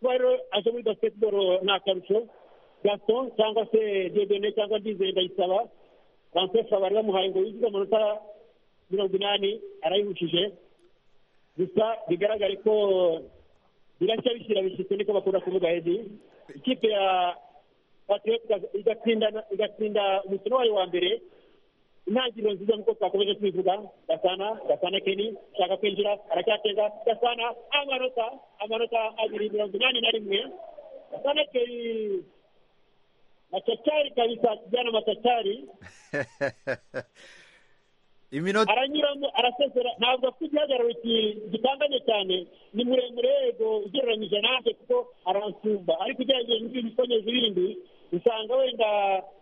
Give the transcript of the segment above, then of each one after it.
bari aje muri basiketiboro ni akarusho gato cyangwa se dedene cyangwa ndizeye ndayisaba francesa bari bamuhaye ngo yinjize amanota mirongo inani arayihutije gusa bigaragare ko birashya bishyira bishyitse niko bakunda kuvuga hedi ikipe ya igatsinda umukino wayo wa mbere intangiriro nziza nk'uko twakomeje twivuga gasana gasana keni ashaka kwinjira aracyatega gasana amanota amanota abiri mirongo inani na rimwe gasana keni macacari kabisa kijana macacari iminota aranyuramo arasezera ntabwo afite igihagararo gitanganye cyane ni muremure yego ugereranyije nanjye kuko aransumba ariko ugereranyije n'ibindi bikomeza ibindi usanga wenda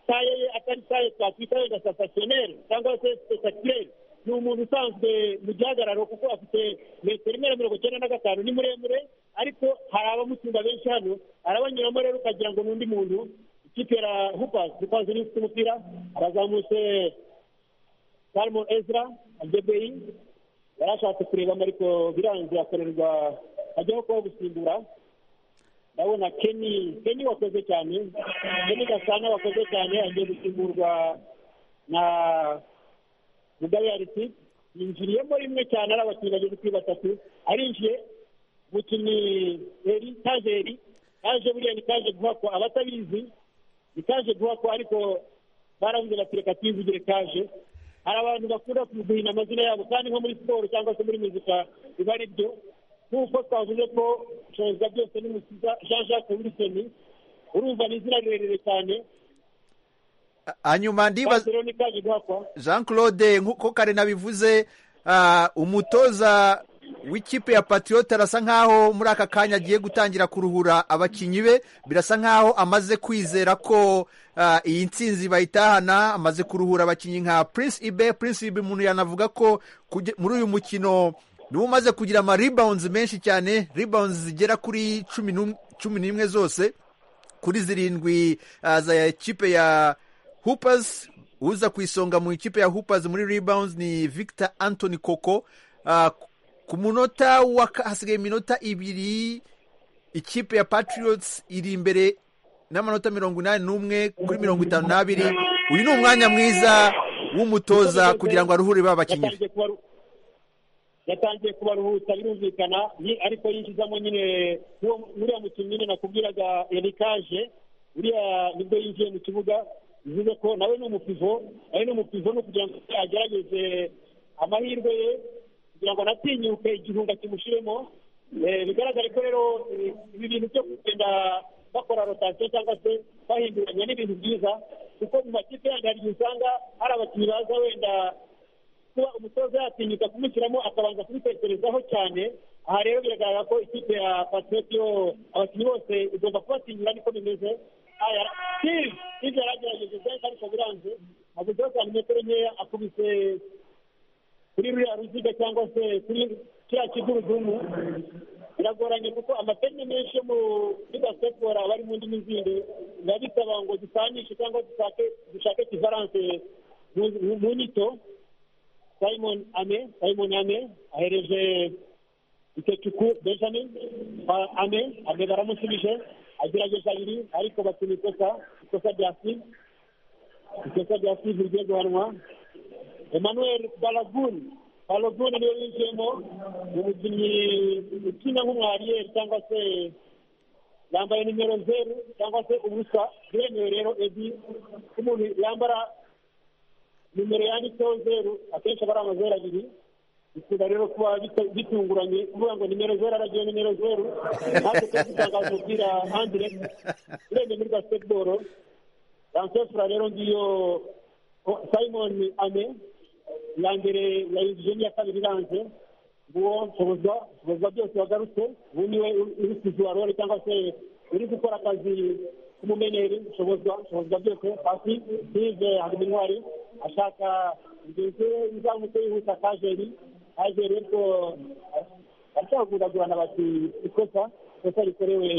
saye ye atari saye twakwita wenda sasasiyoneri cyangwa se sitatireri ni umuntu usanzwe mu gihagararo kuko afite metero imwe na mirongo icyenda na gatanu ni muremure ariko hari abamutunga benshi hano arabanyuramo rero ukagira ngo ni undi muntu ikipe ya hupazi hupazi ni ufite umupira arazamutse salmo ezra agebeyi yari ashatse kurebamo ariko birangiye akorerwa ajyaho kuba gusimbura ndabona keni keni wakoze cyane keni gasana wakoze cyane agiye gusimburwa na mugayariti yinjiriyemo rimwe cyane ari abakinnyi bageze kuri batatu arinjiye umukinnyi eri tajeri kaje buriya ni kaje guha ko abatabizi ni kaje guha ko ariko baravuze bati reka tuyivugire kaje hari abantu bakunda guhina amazina yabo kandi nko muri siporo cyangwa se muri muzika biba ari byo nk'uko twavuze ko shoza byose ni mukiza jean jacques wilson urumva ni izina rirerire cyane hanyuma ndibaza jean claude nk'uko kare nabivuze umutoza w'ikipe ya patriot arasa nkaho muri aka kanya agiye gutangira kuruhura abakinnyi be birasa nkaho amaze kwizera ko iyi nsinzi bayitahana amaze kuruhura abakinnyi nka prince ibe prince ibe umuntu yanavuga ko muri uyu mukino niba umaze kugira amaribawunzi menshi cyane ribawunzi zigera kuri cumi n'imwe zose kuri zirindwi za ekipe ya hupasi uza ku isonga mu ikipe ya hupasi muri ribawunzi ni victor anthony koko ku munota wa hasigaye iminota ibiri ikipe ya patriots iri imbere n'amanota mirongo inani n'umwe kuri mirongo itanu n'abiri uyu ni umwanya mwiza w'umutoza kugira ngo aruhure ba bakinnyi be yatangiye kubaruhutsa birumvikana ariko yinjizamo nyine uriya mukinnyi nyine nakubwiraga erikaje uriya nibwo yinjiye mu kibuga bivuze ko nawe ni umupivo nawe ni umupivo ni ukugira ngo agerageze amahirwe ye kugira ngo anatinyuke igihunga kimushiremo bigaragare ko rero ibi bintu byo kugenda bakora rotasiyo cyangwa se bahinduranya n'ibintu byiza kuko mu makipe yandi hari igihe usanga hari abakinnyi baza wenda kuba umutoza yatinyuka kumushyiramo akabanza kubitekerezaho cyane aha rero biragaragara ko ikipe ya patrioti yo abakinnyi bose igomba kubatinyura niko bimeze hirya yaragerageje byinshi ariko biranze avuzeho cyane metero nkeya akubise kuri ruriya ruziga cyangwa se kuri kiriya kigurudumu biragoranye kuko amateme menshi yo muri basiketiboro aba ari mu ndimi zindi biba bisaba ngo dusanishe cyangwa dushake kivaranse mu nyito simon ame simon ame ahereje itecuku benjamin ame ame baramusubije agerageje abiri ariko bakina ikosa ikosa rya sive ikosa rya sive rigiye guhanwa emmanuel balagun balagun niyo yinjiyemo umukinnyi ukina nk'umwariyeri cyangwa se yambaye nimero zeru cyangwa se ubusa biremewe rero edi umuntu yambara nimero yanditseho zeru akenshi aba ari amazeru abiri bikunda rero kuba bitunguranye kuvuga ngo nimero zeru aragiye nimero zeru natwe twese dutangaza umupira handire urebye muri basiketiboro ransefura rero ngiyo simon ane iya mbere yayinjije n'iya kabiri iranze nguwo nshoboza nshoboza byose wagarutse ubu niwe uri kuzura role cyangwa se uri gukora akazi k'umumenyeri nshoboza nshoboza byose hasi hive hari intwari ashaka ingenzi ye izamutse yihuta kajeri kajeri ariko aracyaguragurana bati ikosa ikosa rikorewe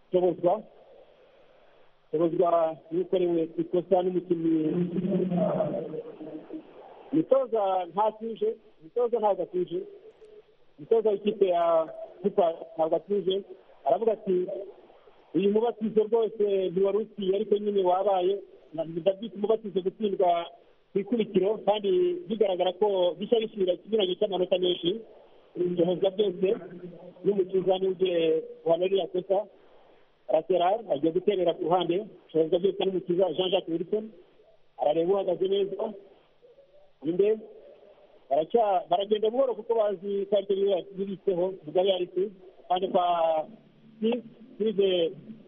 nshoboza ubuzwa n'ukorewe ikosa n'umukinnyi umutoza ntatuje umutoza ntabwo atuje umutoza w'ikipe ya ntabwo atuje aravuga ati uyu mubatizo rwose ntiwari ukwiye ariko nyine wabaye ndabyita umubatizo gutsindwa ku ikurikiro kandi bigaragara ko bishya bishyira ikinyuranye cy'amanota menshi ibihozwa byose n'umukiza n'ubwe wanariye akosa raterari agiye guterera ku ruhande ibihozwa byose n'umukiza jean jacques wilson arareba uhagaze neza inde baragenda buhoro kuko bazi ko aribyo bibitseho mugabe yarisi kandi kwa sirive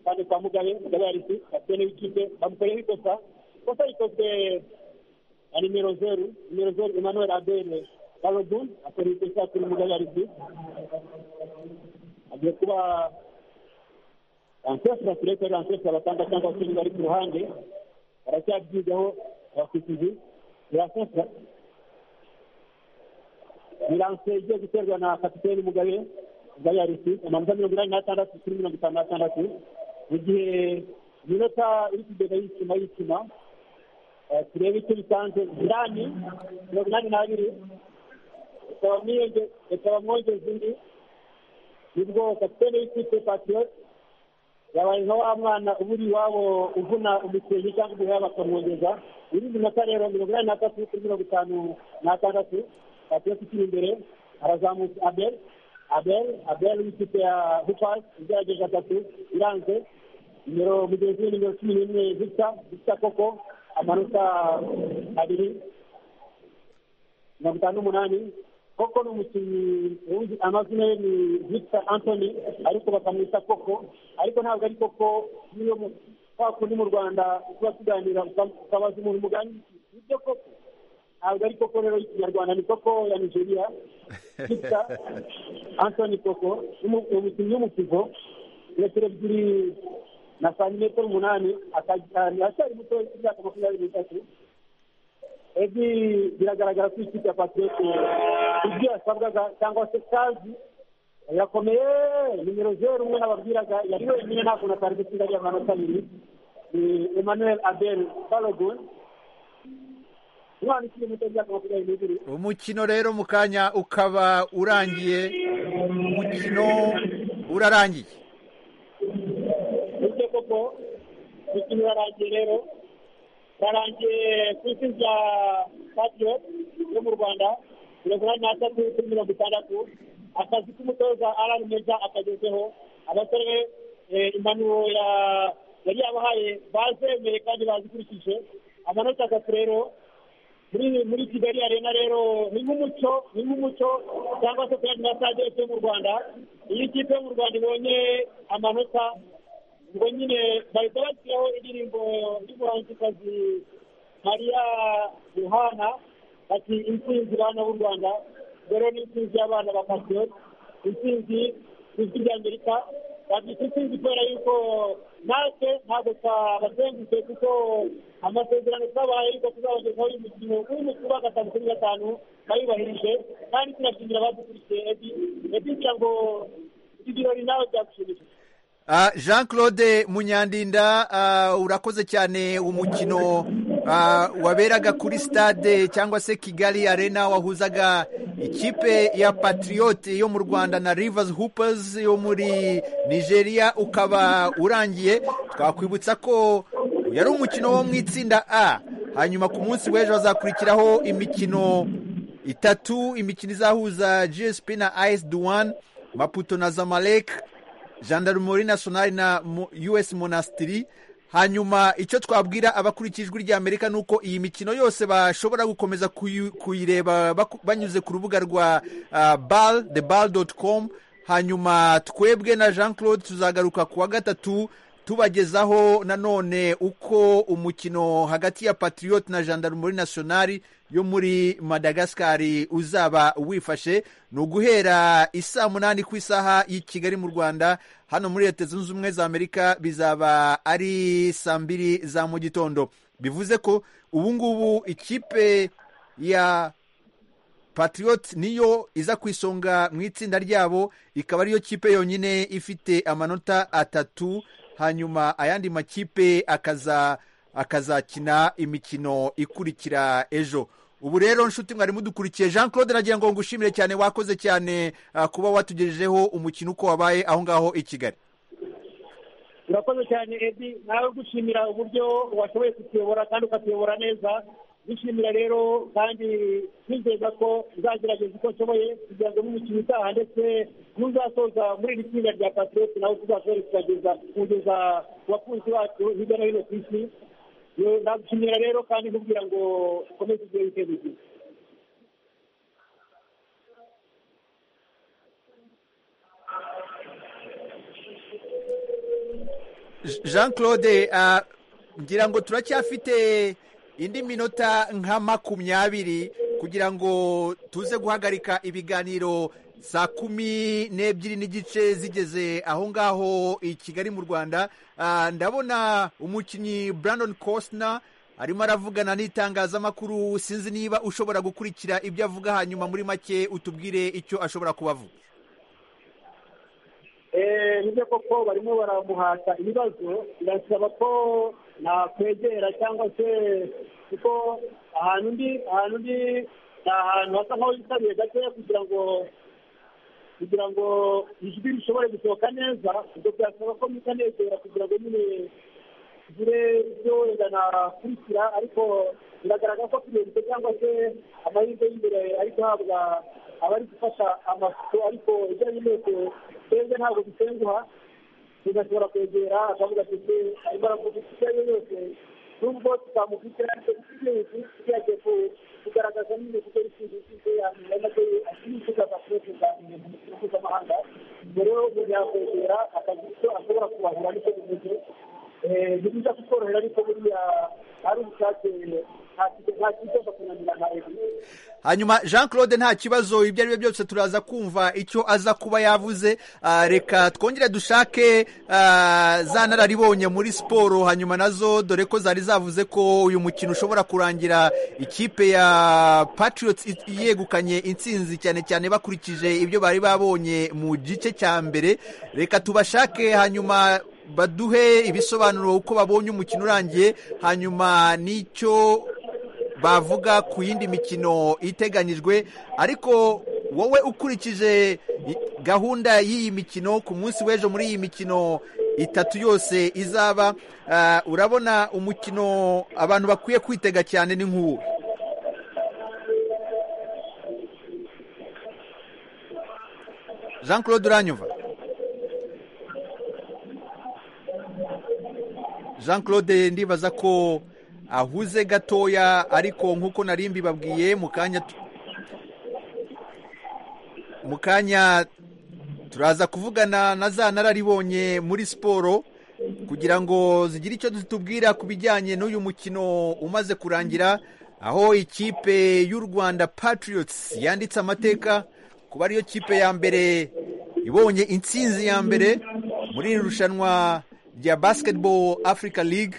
kandi kwa mugabe mugabe yarisi bafite n'ikipe bamukoreho ikosa ikosa rikozwe na nimero zeru nimero zeru emmanuel abere barodu akora ikosa kuri mugabe yarisi agiye kuba ransesura tureke ransesura batanga cyangwa se bari ku ruhande baracyabyigaho abakurikizi biransesura biranse igiye guterwa na kapitene mugabe mugabe yarisi amanota mirongo inani n'atandatu kuri mirongo itanu n'atandatu mu gihe iminota iri kugenda yicuma yicuma turebe icyo bitanze jirani mirongo inani n'abiri ikaba mwongeza undi nibwo kapitene w'ikipe patiyoti yabaye nka wa mwana uba uri iwabo uvuna umusenyi cyangwa uguhera bakamwongeza irindi minota rero mirongo inani n'atatu kuri mirongo itanu n'atandatu patiyoti ikiri imbere harazamutse abel abel abel w'ikipe ya hupasi igerageje atatu iranze nimero mugenzi we nimero cumi n'imwe zisa zisa koko amanota abiri mirongo itanu n'umunani koko ni umukinnyi wumva amazina ye ni victor anthony ariko bakamwita koko ariko ntabwo ari koko niyo kwa kundi mu rwanda tuba tuganira ukabaza umuntu mugani ibyo koko ntabwo ari koko rero y'ikinyarwanda ni koko ya nigeria victor anthony koko umukinnyi w'umukivo metero ebyiri na santimetero umunani aracyari muto y'imyaka makumyabiri n'itatu ebi biragaragara ko ikipe ya patiyoti ibyo yasabwaga cyangwa se kazi yakomeye nimero zeru umwe nababwiraga yari wenyine ntabwo na tari gusiga ariya amanota abiri ni emmanuel abel balogun umukino rero mu kanya ukaba urangiye umukino urarangiye bityo koko umukino urarangiye rero urarangiye ku isi rya patiyo yo mu rwanda mirongo inani n'atatu kuri mirongo itandatu akazi k'umutoza arari meza akagezeho abasore impanuro yari yabahaye bazemeye kandi bazikurikije amanota atatu rero muri muri kigali arena rero ni nk'umuco ni nk'umuco cyangwa se kandi na stade yo mu rwanda iyo ikipe yo mu rwanda ibonye amanota ubwo nyine bahita bashyiraho indirimbo y'umuhanzikazi mariya yohana bati intsinzi bana b'u rwanda rero ni intsinzi y'abana ba pasiyoni intsinzi ijwi ry'amerika babyita intsinzi kubera yuko natwe ntabwo twabazengurutse kuko amasezerano twabaye ariko tuzabagezaho uyu mukino urimo kuba gatanu kuri gatanu bayubahirije kandi tunashimira abadukurikiye ebi ebi ngo ibi birori nawe byagushimishije jean claude munyandinda urakoze cyane umukino waberaga kuri stade cyangwa se kigali arena wahuzaga ikipe ya patiriyoti yo mu rwanda na rivazi hupers yo muri nigeria ukaba urangiye twakwibutsa ko yari umukino wo mu itsinda a hanyuma ku munsi w'ejo hazakurikiraho imikino itatu imikino izahuza gsp na ayesi duwani maputo na zamalek gendarmerie nationale na us monastiri hanyuma icyo twabwira abakurikijwe ry'amerika ni uko iyi mikino yose bashobora gukomeza kuyireba banyuze ku rubuga rwa bal the bal doti com hanyuma twebwe na jean claude tuzagaruka ku wa gatatu tubagezaho nanone uko umukino hagati ya patriote na gendarmerie nationale yo muri madagasikari uzaba wifashe ni uguhera isaa munani ku isaha y'i kigali mu rwanda hano muri leta zunze ubumwe za amerika bizaba ari saa mbiri za mu gitondo bivuze ko ubu ngubu ikipe ya patriote niyo iza ku isonga mu itsinda ryabo ikaba ariyo kipe yonyine ifite amanota atatu hanyuma ayandi makipe akaza akazakina imikino ikurikira ejo ubu rero nshuti mwari mudukurikiye jean claude nagira ngo ngushimire cyane wakoze cyane kuba watugejejeho umukino uko wabaye aho ngaho i kigali urakoze cyane edi nawe gushimira uburyo washoboye kutuyobora kandi ukatuyobora neza dushimira rero kandi twizeza ko uzagerageza uko nshoboye kugira ngo n'umukino utaha ndetse n'uzasoza muri iri tsinda rya patrioti nawe tuzashobore kugeza kugeza ku bakunzi bacu hirya no hino ku isi nagushimira rero kandi nkubwira ngo ukomeze ugire ibitego byiza jean claude ngira ngo turacyafite indi minota nka makumyabiri kugira ngo tuze guhagarika ibiganiro saa kumi n'ebyiri n'igice zigeze aho ngaho i kigali mu rwanda ndabona umukinnyi brandon costner arimo aravugana n'itangazamakuru sinzi niba ushobora gukurikira ibyo avuga hanyuma muri make utubwire icyo ashobora kuba avuga nibyo koko barimo baramuhata ibibazo birasaba ko nakwegera cyangwa se kuko ahantu undi ahantu undi ni ahantu hasa nk'aho yitaruye gakeya kugira ngo kugira ngo ijwi rishobore gusohoka neza ubwo byasaba ko mutanegera kugira ngo nyine tugire ibyo wenda nakurikira ariko biragaragara ko perezida cyangwa se amahirwe y'imbere ari guhabwa abari gufasha amafoto ariko ibyo ari byose twebwe ntabwo dusenguha tugashobora kwegera akavuga ati arimo aravuga icyo ari cyo cyose nubwo tutamufite ariko ikigenzi tugiye kugaragaza nyine kuko ikintu cyose yamenya nabyo akifuzaza kurekurwa ibintu mu gihugu mpuzamahanga mbere yo yakwegera akagira icyo ashobora kubahura n'icyo bimeze ni byiza kutworohera ariko buriya ari ubushake hanyuma jean claude nta kibazo ibyo ari byo byose turaza kumva icyo aza kuba yavuze reka twongere dushake za nararibonye muri siporo hanyuma nazo dore ko zari zavuze ko uyu mukino ushobora kurangira ikipe ya patriots yegukanye intsinzi cyane cyane bakurikije ibyo bari babonye mu gice cya mbere reka tubashake hanyuma baduhe ibisobanuro uko babonye umukino urangiye hanyuma n'icyo bavuga ku yindi mikino iteganyijwe ariko wowe ukurikije gahunda y'iyi mikino ku munsi w'ejo muri iyi mikino itatu yose izaba urabona umukino abantu bakwiye kwitega cyane ni nk'uwo jean claude uranyumva jean claude ndibaza ko ahuze gatoya ariko nk'uko nari mbibabwiye mu kanya turaza kuvugana na za nararibonye muri siporo kugira ngo zigire icyo zitubwira ku bijyanye n'uyu mukino umaze kurangira aho ikipe y'u rwanda patriots yanditse amateka kuba ariyo kipe ya mbere ibonye intsinzi ya mbere muri iri rushanwa rya basketball africa league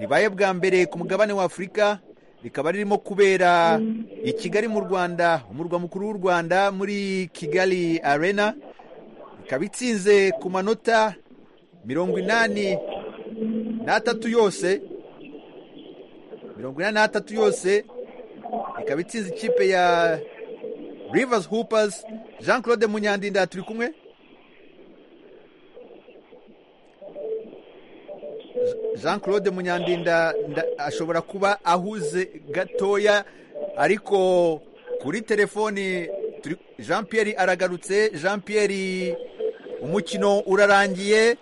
ribaye bwa mbere ku mugabane wa afurika rikaba ririmo kubera i kigali mu rwanda umurwa mukuru w'u rwanda muri kigali arena ikaba itsinze ku manota mirongo inani n'atatu yose mirongo inani n'atatu yose ikaba itsinze ikipe ya rivers hoopers jean claude munyandinda turi kumwe jean claude munyandinda ashobora kuba ahuze gatoya ariko kuri telefoni jean Pierre aragarutse jean Pierre umukino urarangiye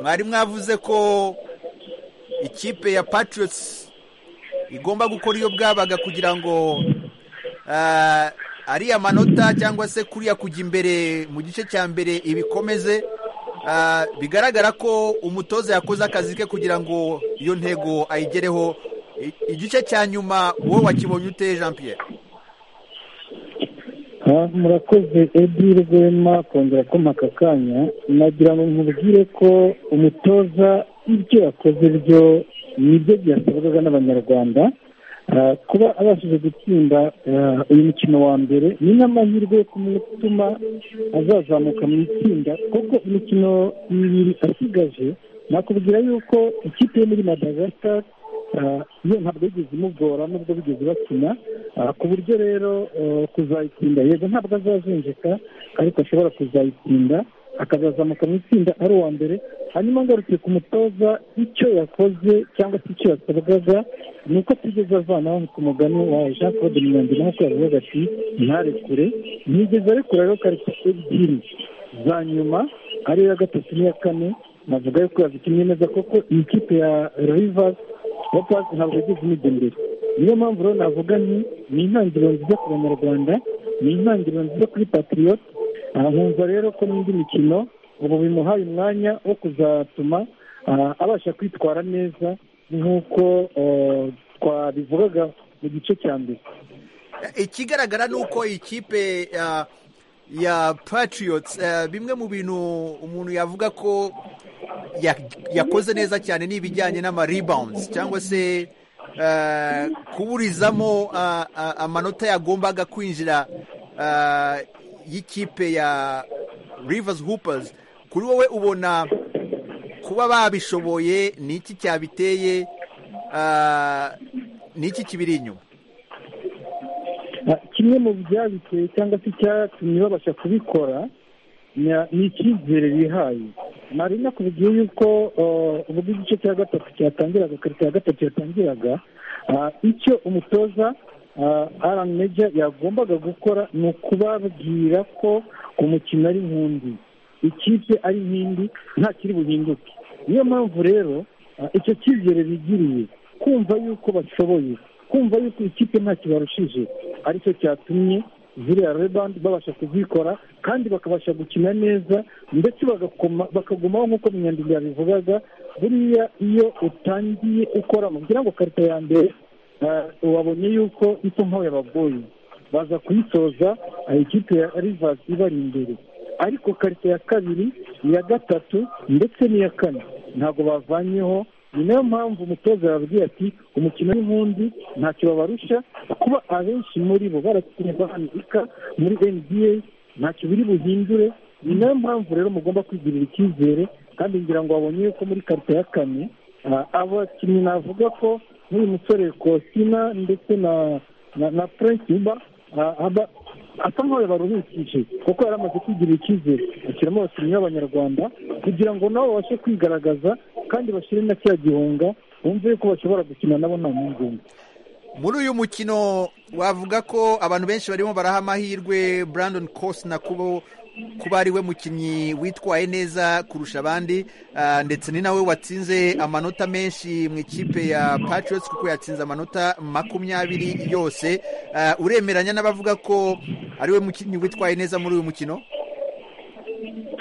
mwari mwavuze ko ikipe ya patriots igomba gukora iyo bwabaga kugira ngo ariya manota cyangwa se kuriya kujya imbere mu gice cya mbere ibikomeze bigaragara ko umutoza yakoze akazi ke kugira ngo iyo ntego ayigereho igice cya nyuma wowe wakibonye ute jean Pierre murakoze edi rwema kongera kuma aka kanya nagira ngo mubwire ko umutoza ibyo yakoze byo nibyo byasabwaga n'abanyarwanda kuba abashije gutsinda uyu mukino wa mbere ni n'amahirwe yo kumutuma azazamuka mu itsinda kuko imikino ibiri asigaje nakubwira yuko ikipe yo muri madagascar iyo ntabwo yigeze imugora nubwo bigeze bakina ku buryo rero kuzayitsinda yego ntabwo azazinjika ariko ashobora kuzayitsinda akazazamuka mu itsinda ari uwa mbere hanyuma ngarutse ku mutoza icyo yakoze cyangwa se icyo yasabwaga ni uko atigeze avanaho ku mugani wa jean claude mirongo inani ko yavugaga ati ntarekure ntigeze arekura rero karita ebyiri za nyuma ariyo ya gatatu n'iya kane navuga yuko yazikinnye neza koko iyi kipe ya rivasi wapasi ntabwo yagize imijyi imbere niyo mpamvu rero navuga ni ni intangiriro nziza ku banyarwanda ni intangiriro nziza kuri patiriyoti nkumva rero ko n'indi mikino ubu bimuhaye umwanya wo kuzatuma abasha kwitwara neza nk'uko twabivugaga mu gice cya mbere ikigaragara ni uko ikipe ya patiriyotsi bimwe mu bintu umuntu yavuga ko yakoze neza cyane ni ibijyanye n'amaribawunzi cyangwa se kuburizamo amanota yagombaga kwinjira y'ikipe ya Rivers Hoopers kuri wowe ubona kuba babishoboye ni iki cyabiteye ni iki kibiri inyuma kimwe mu byabiteye cyangwa se icyatumye babasha kubikora ni icyizere bihaye nari nakubwiye yuko ubwo igice cya gatatu cyatangiraga karita ya gatatu yatangiraga icyo umutoza aran meja yagombaga gukora ni ukubabwira ko umukino ari nk'undi ikipe ari nk'indi nta kiri buhinduke niyo mpamvu rero icyo cyizere bigiriye kumva yuko bashoboye kumva yuko ikipe ntacyo barushije aricyo cyatumye ziriya rebandi babasha kuzikora kandi bakabasha gukina neza ndetse bakagumaho nk'uko munyandiko yabivugaga buriya iyo utangiye ukora kugira ngo karita ya mbere wabonye yuko ito nkaho yabagoye baza kuyisoza ikipe ya rivasi ibari imbere ariko karita ya kabiri iya gatatu ndetse n'iya kane ntabwo bavanyeho ni nayo mpamvu umutoza yababwiye ati umukino w'inkundi ntacyo babarusha kuba abenshi muri bo barakinye bandika muri nba ntacyo biri buhindure ni nayo mpamvu rero mugomba kwigirira icyizere kandi ngira ngo babonye yuko muri karita ya kane abakinnyi navuga ko nk'uyu musore kosina ndetse na na na furenshi uba asa nk'aho yabaruhukije kuko yari amaze kwigirira icyizere ashyiramo abakinnyi b'abanyarwanda kugira ngo nabo babashe kwigaragaza kandi bashyire na cya gihunga bumve yuko bashobora gukina nabo nta mpungenge muri uyu mukino wavuga ko abantu benshi barimo baraha amahirwe brandon kosina kubo kuba ari we mukinnyi witwaye neza kurusha abandi ndetse ni nawe watsinze amanota menshi mu ikipe ya patriots kuko yatsinze amanota makumyabiri yose uremeranya n'abavuga ko ari we mukinnyi witwaye neza muri uyu mukino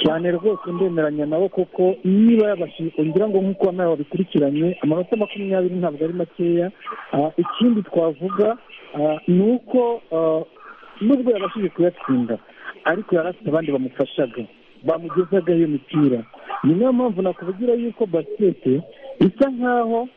cyane rwose ndemeranya nawe kuko niba yabashije ngira ngo nk'uko nawe wabikurikiranye amanota makumyabiri ntabwo ari makeya ikindi twavuga ni uko nubwo yabashije kuyatsinda ariko yari afite abandi bamufashaga bamugezaga iyo mipira ni nayo mpamvu nakuvugira yuko basikete bisa nkaho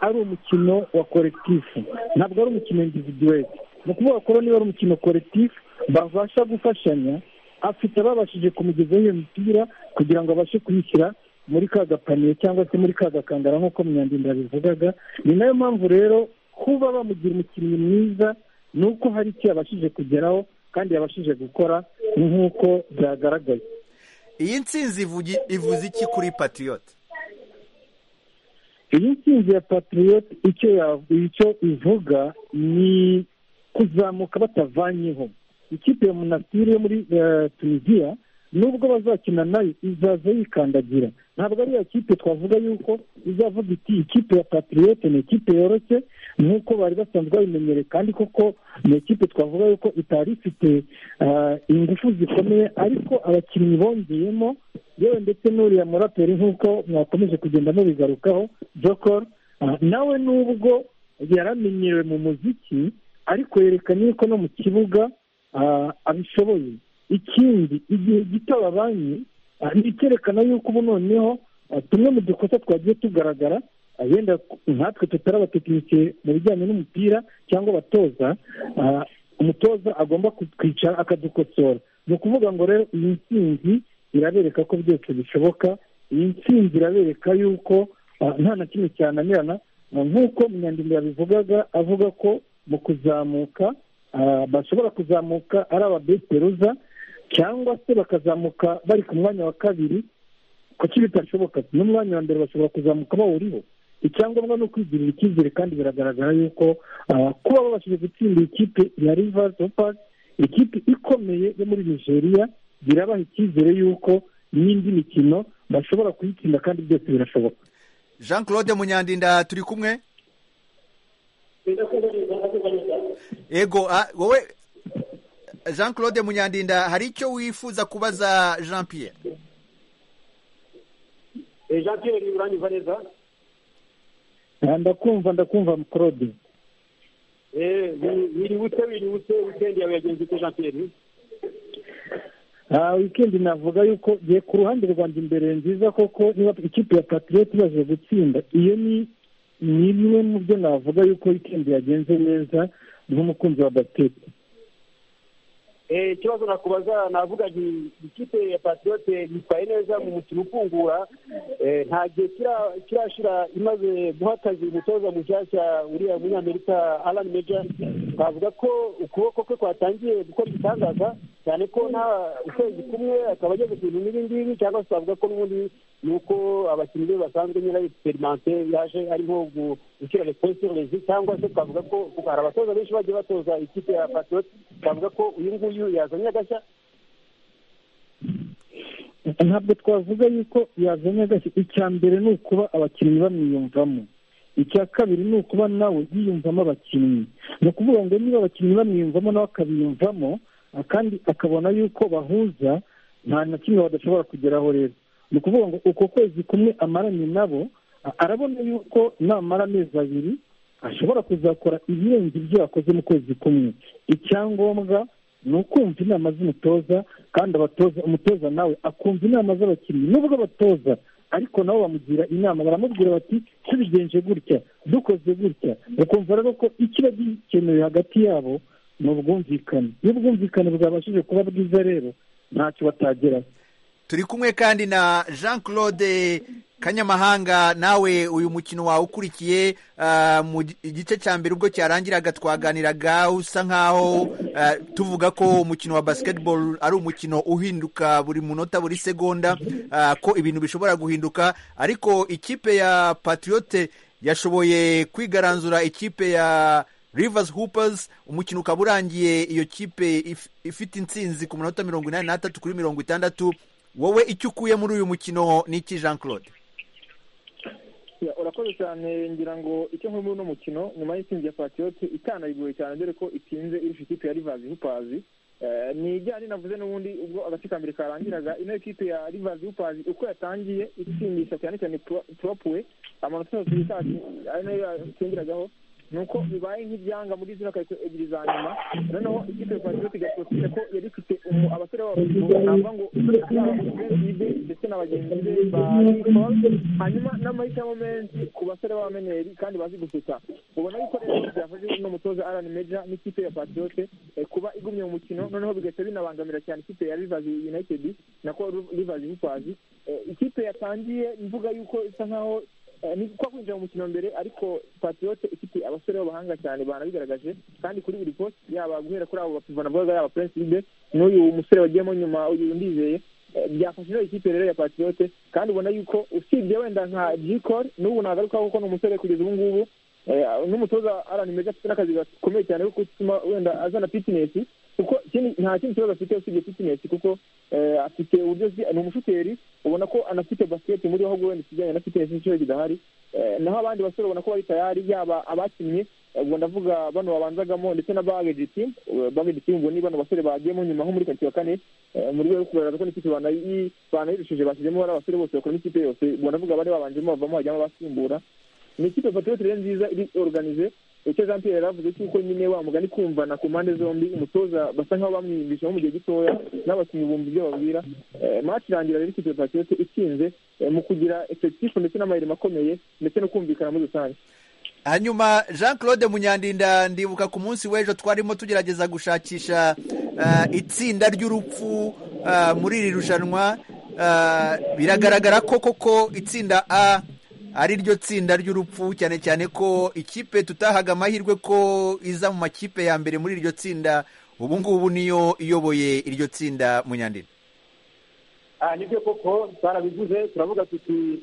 ari umukino wa korekitifu ntabwo ari umukino individuweli ni ukuvuga ko niba ari umukino korekitifu babasha gufashanya afite ababashije kumugezaho iyo mipira kugira ngo abashe kuyishyira muri ka gapaniye cyangwa se muri ka gakangara nk'uko munyandinda yabivugaga ni nayo mpamvu rero kuba bamugira umukinnyi mwiza ni uko hari icyo yabashije kugeraho kandi yabashije gukora nk'uko byagaragaye iyi nsinzi ivuze iki kuri patiriyoti iyi nsinzi ya patiriyoti icyo ivuga ni kuzamuka batavanyeho ikipe ya munasiri yo muri tunisiya nubwo bazakina nayo izaza yikandagira ntabwo ari iya kipe twavuga yuko izavuga iti ikipe ya patiriyoti ni ikipe yoroshye nk'uko bari basanzwe babimenyereye kandi koko ni ikipe twavuga yuko itari ifite ingufu zikomeye ariko abakinnyi bongeyemo yewe ndetse n'uriya muraperi nk'uko mwakomeje kugenda mubigarukaho jokoro nawe nubwo yaramenyerewe mu muziki ariko yerekanye yuko no mu kibuga abishoboye ikindi igihe gito babanye ni icyerekana yuko ubu noneho tumwe mu dukosa twagiye tugaragara yenda nkatwe tutari abatekinike mu bijyanye n'umupira cyangwa abatoza umutoza agomba kutwicara akadukosora ni ukuvuga ngo rero iyi nsinzi irabereka ko byose bishoboka iyi nsinzi irabereka yuko nta na kimwe cyananirana nk'uko munyandinda yabivugaga avuga ko mu kuzamuka bashobora kuzamuka ari ababesiperuza cyangwa se bakazamuka bari ku mwanya wa kabiri kuki bitashoboka n'umwanya wa mbere bashobora kuzamuka bawuriho icyangombwa ni ukwigirira icyizere kandi biragaragara yuko kuba babashije gutsinda ikipe ya rivasi opasi ikipe ikomeye yo muri nigeria birabaha icyizere yuko n'indi mikino bashobora kuyitsinda kandi byose birashoboka jean claude munyandinda turi kumwe ego wowe jean claude munyandinda hari icyo wifuza kubaza jean pierre jean pierre urangiza neza ndakumva ndakumva mukorode wiributse wiributse wikendi yawe yagenze ute jean pierre wikendi navuga yuko gihe ku ruhande rwanjye imbere nziza koko niba ikipe ya patiriyoti ibashije gutsinda iyo ni imwe mu byo navuga yuko wikendi yagenze neza nk'umukunzi wa batete ikibazo nakubaza navuga nti ikipe ya patiriyoti yitwaye neza mu mukino ufungura nta gihe kirashira imaze guha akazi umutoza mushyashya uriya munyamerika arani meja twavuga ko ukuboko kwe kwatangiye gukora igitangaza cyane ko nta ukwezi kumwe akaba ageze ku bintu nk'ibi ngibi cyangwa se twavuga ko n'ubundi ni uko abakinnyi be basanzwe nyirayo egisiperimante yaje arimo gushyira resipositorezi cyangwa se twavuga ko hari abatoza benshi bagiye batoza ikipe ya patiriyoti twavuga ko uyu nguyu yazanye agashya ntabwo twavuga yuko yazanye agashya icya mbere ni ukuba abakinnyi bamwiyumvamo icya kabiri ni ukuba nawe yiyumvamo abakinnyi ni ukuvuga ngo niba abakinnyi bamwiyumvamo nawe akabiyumvamo kandi akabona yuko bahuza nta na kimwe badashobora kugeraho rero ni ukuvuga ngo uko kwezi kumwe amaranye nabo arabona yuko namara amezi abiri ashobora kuzakora ibirenze ibyo yakoze mu kwezi kumwe icyangombwa ni ukumva inama z'umutoza kandi abatoza umutoza nawe akumva inama z'abakinnyi nubwo abatoza ariko nabo bamugira inama baramubwira bati tubigenje gutya dukoze gutya bakumva rero ko ikiba gikenewe hagati yabo ni ubwumvikane iyo ubwumvikane bwabashije kuba bwiza rero ntacyo batageraho turi kumwe kandi na jean claude kanyamahanga nawe uyu mukino wawe ukurikiye mu gice cya mbere ubwo cyarangiraga twaganiraga usa nkaho tuvuga ko umukino wa basiketibolo ari umukino uhinduka buri munota buri segonda ko ibintu bishobora guhinduka ariko ikipe ya patriyote yashoboye kwigaranzura ikipe ya Rivers Hoopers umukino ukaba urangiye iyo kipe ifite intsinzi ku munota mirongo inani n'atatu kuri mirongo itandatu wowe icyo ukuye muri uyu mukino ni iki jean claude urakoze cyane ngira ngo icyo nkuru muri uno mukino nyuma y'intsinzi ya patiyoti itanayigoye cyane dore ko itinze irusha ikipe ya rivazi hupazi ni ijyanye navuze n'ubundi ubwo agace ka mbere karangiraga ino kipe ya rivazi hupazi uko yatangiye itsindisha cyane cyane purapuwe amanota yose yitashye ari nayo yatsindiragaho ni uko bibaye nk'ibyanga muri zino karito ebyiri za nyuma noneho ikipe ya patriot igasohokera ko yari ifite abasore babo navuga ngo ibe ndetse na bagenzi be ba hanyuma n'amahitamo menshi ku basore b'abamenyeri kandi bazi gusuka ubona yuko rero byafashe n'umutoza arani meja n'ikipe ya patriot kuba igumye mu mukino noneho bigahita binabangamira cyane ikipe ya rivazi united nako rivazi hipazi ikipe yatangiye mvuga yuko isa nkaho ni kwa kwinjira mu mukino mbere ariko patiyote ifite abasore b'abahanga cyane banabigaragaje kandi kuri buri posite yaba guhera kuri abo bapivana navugaga yaba purensibe n'uyu musore wagiyemo nyuma uyu ndizeye byafashe ino ikipe rero ya patiyote kandi ubona yuko usibye wenda nka jikori n'ubu nagarukaho kuko ni umusore kugeza ubu ngubu n'umutoza arani meza afite n'akazi gakomeye cyane ko gutuma wenda azana fitinesi kuko nta kindi kibazo afite usibye fitinesi kuko afite uburyo ni umushoferi ubona ko anafite basiketi muri ho wenda ikijyanye na fitinesi nicyo kidahari naho abandi basore ubona ko bari tayari yaba abakinnye ubwo ndavuga bano babanzagamo ndetse na bagedi timu bagedi timu ubwo ni bano basore bagiyemo nyuma nko muri karitsiye ya kane mu rwego rwo kugaragaza ko n'ikipe banayirushije bashyizemo bari abasore bose bakora n'ikipe yose ubwo ndavuga bari babanjemo bavamo bajyamo abasimbura ni ikipe patriyote rero nziza iri oruganize icyo jean pierre yaravuze cy'uko nyine wa mugani kumvana ku mpande zombi umutoza basa nkaho bamwiyumvishaho mu gihe gitoya n'abakinnyi bumva ibyo babwira match irangira rero ikipe patriyote itsinze mu kugira efekitifu ndetse n'amayirimo akomeye ndetse no kumvikana muri rusange hanyuma jean claude munyandinda ndibuka ku munsi w'ejo twarimo tugerageza gushakisha itsinda ry'urupfu muri iri rushanwa biragaragara ko koko itsinda a ari ryo tsinda ry'urupfu cyane cyane ko ikipe tutahaga amahirwe ko iza mu makipe ya mbere muri iryo tsinda ubu ngubu niyo iyoboye iryo tsinda munyandini nibyo koko twarabivuze turavuga tuti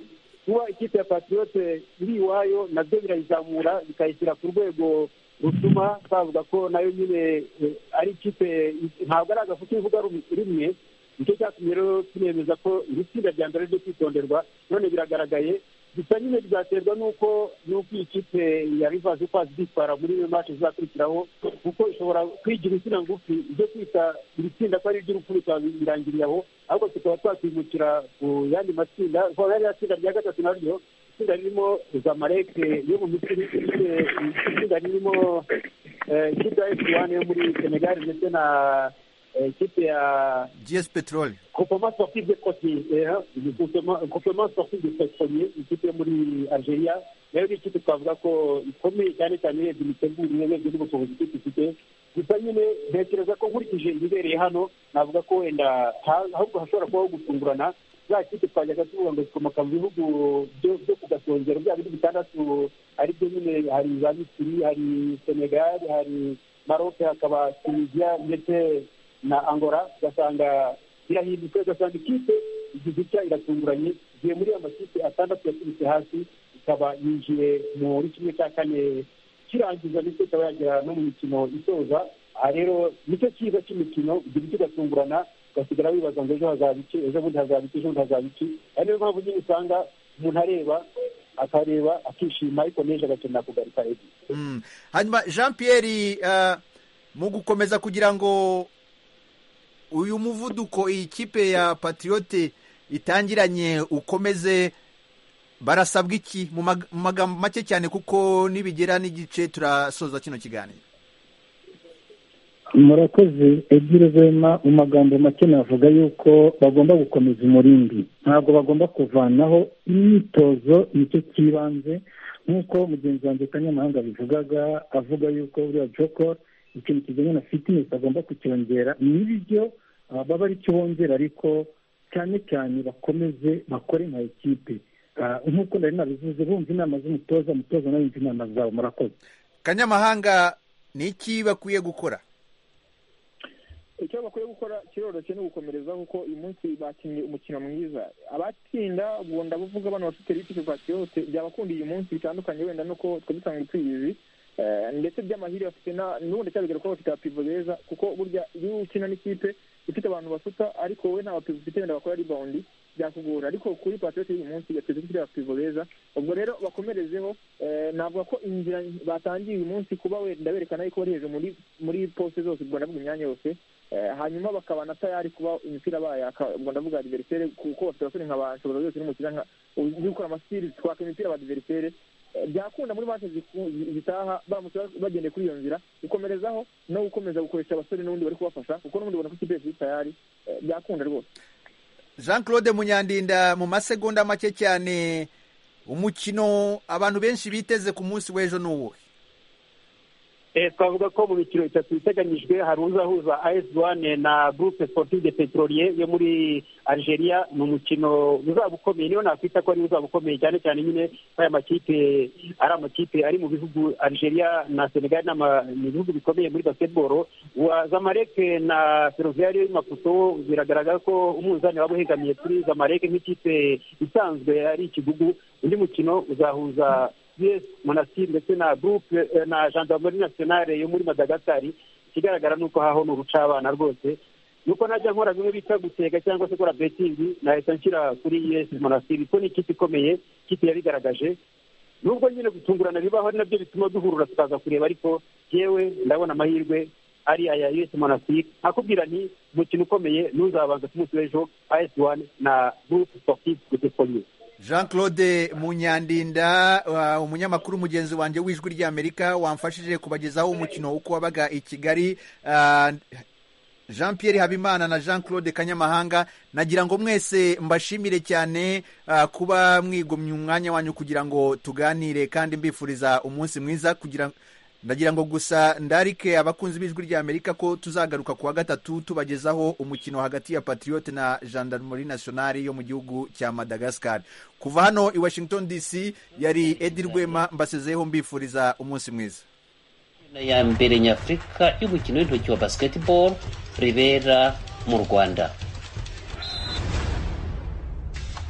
kuba ikipe ya patiyote iri iwayo nabyo birayizamura bikayishyira ku rwego rutuma twavuga ko nayo nyine ari ikipe ntabwo ari agafu k'ivuga rimwe nicyo cyatumye rero tunemeza ko iri tsinda rya mbere ryo kwitonderwa none biragaragaye gusa nyine bizaterwa n'uko n'uko iyi kipe ya rivazi uko azitwara muri iyo mace zizakurikiraho kuko ishobora kwigira insina ngufi ibyo kwita iri tsinda ko ari iry'urupfu bikaba birangiriye aho ahubwo tukaba twakwimukira ku yandi matsinda kuko yari tsinda rya gatatu naryo itsinda ririmo zamareke yo mu misiri itsinda ririmo ikipe ya efu wani yo muri senegal ndetse na ikipe ya gs peteroli kopoma sportif de kopi kopoma sportif de peteroli ikipe yo muri algeria nayo ni ikipe twavuga ko ikomeye cyane cyane urebye imitegurire urebye n'ubushobozi ikipe ifite gusa nyine ntekereza ko nkurikije ibibereye hano navuga ko wenda ahubwo hashobora kubaho gufungurana za kipe twajyaga tuvuga ngo zikomoka mu bihugu byo ku gasongero bya bindi bitandatu ari byo nyine hari za misiri hari senegal hari maroke hakaba tunisia ndetse na angola ugasanga irahindutse ugasanga ikipe igize itya iratunguranye igiye muri ayo makipe atandatu yaturutse hasi ikaba yinjiye muri kimwe cya kane kirangiza ndetse ikaba yagera no mu mikino isoza aha rero nicyo cyiza cy'imikino igira icyo ugatungurana ugasigara wibaza ngo ejo hazaba iki ejo bundi hazaba iki ejo bundi hazaba iki ari niyo mpamvu nyine usanga umuntu areba akareba akishima ariko n'ejo agakenera kugaruka ejo hanyuma jean pierre mu gukomeza kugira ngo uyu muvuduko iyi kipe ya patiyote itangiranye ukomeze barasabwa iki mu magambo make cyane kuko nibigera n'igice turasoza kino kiganiro murakoze ebyiri zema mu magambo make navuga yuko bagomba gukomeza umurindi ntabwo bagomba kuvanaho imyitozo nicyo cy'ibanze nk'uko mugenzi wanjye kanyamahanga abivugaga avuga yuko buriya jokoro ikintu kijyanye na fitinesi agomba kucyongera n'ibyo baba ari cyo bongera ariko cyane cyane bakomeze bakore nka ekipe nk'uko nari nabivuze bumva inama z'umutoza umutoza nawe yumva inama zawe murakoze kanyamahanga ni iki bakwiye gukora icyo bakwiye gukora kiroroshye ni ugukomereza kuko uyu munsi bakinnye umukino mwiza abatsinda ubwo ndabuvuga bano bafite bafite patiyote byabakundiye uyu munsi bitandukanye wenda nuko twari dusanzwe tuyizi ndetse by'amahirwe bafite n'ubundi cyabigaragara ko bafite abapivo beza kuko burya iyo ukina n'ikipe ifite abantu basuka ariko wowe nta bapivo ufite wenda bakora ribawundi byakugora ariko kuri patrioti y'uyu munsi yateze ufite abapivo beza ubwo rero bakomerezeho navuga ko inzira batangiye uyu munsi kuba wenda berekana yuko bari hejuru muri posite zose ubwo ndavuga imyanya yose hanyuma bakaba na tayari kuba imipira bayo ubwo ndavuga adiverisere kuko bafite abasore nka ba nshobora zose n'umukira nka uzi gukora amasiri twaka imipira ba diverisere byakunda muri mace zitaha baramutse bagendeye kuri iyo nzira gukomerezaho no gukomeza gukoresha abasore n'ubundi bari kubafasha kuko n'ubundi ubona ko ikipe yose tayari byakunda rwose jean claude munyandinda mu masegonda make cyane umukino abantu benshi biteze ku munsi w'ejo ni uwuhe twavuga ko mu mikino itatu iteganyijwe hari uzahuza ayesi wane na gurupe sportive de peteroliye yo muri algeria ni umukino uzaba ukomeye niyo nakwita ko ari uzaba ukomeye cyane cyane nyine aya makipe ari amakipe ari mu bihugu algeria na senegal ni ibihugu bikomeye muri basketball wa zamareke na feruviyari yo maputo biragaragara ko umunzani waba uhegamiye kuri zamareke nk'ikipe isanzwe ari ikigugu undi mukino uzahuza monastir ndetse na gurupe na gendarmerie nationale yo muri madagascari ikigaragara ni uko haho ni urucabana rwose nuko najya nkora bimwe bita gutega cyangwa se gukora betingi nahita nshyira kuri yesi monastir ko ni ikipe ikomeye ikipe yabigaragaje nubwo nyine gutungurana bibaho ari nabyo bituma duhurura tukaza kureba ariko yewe ndabona amahirwe ari aya yesi monastir nakubwira nti umukino ukomeye n'uzabanza ku munsi w'ejo ayesi wani na gurupe sportive de jean claude munyandinda umunyamakuru mugenzi wanjye w'ijwi ry'amerika wamfashije kubagezaho umukino uko wabaga i kigali jean pierre habimana na jean claude kanyamahanga nagira ngo mwese mbashimire cyane kuba mwigomye umwanya wanyu kugira ngo tuganire kandi mbifuriza umunsi mwiza kugira ndagira ngo gusa ndarike abakunzi b'ijwi ry'amerika ko tuzagaruka ku wa gatatu tubagezaho umukino hagati ya patriyote na gendarmerie nationale yo mu gihugu cya madagascar kuva hano i washington dc yari edi rwema mbasezeho mbifuriza umunsi mwiza ya mbere nyafurika y'umukino w'intoki wa basiketiboro ribera mu rwanda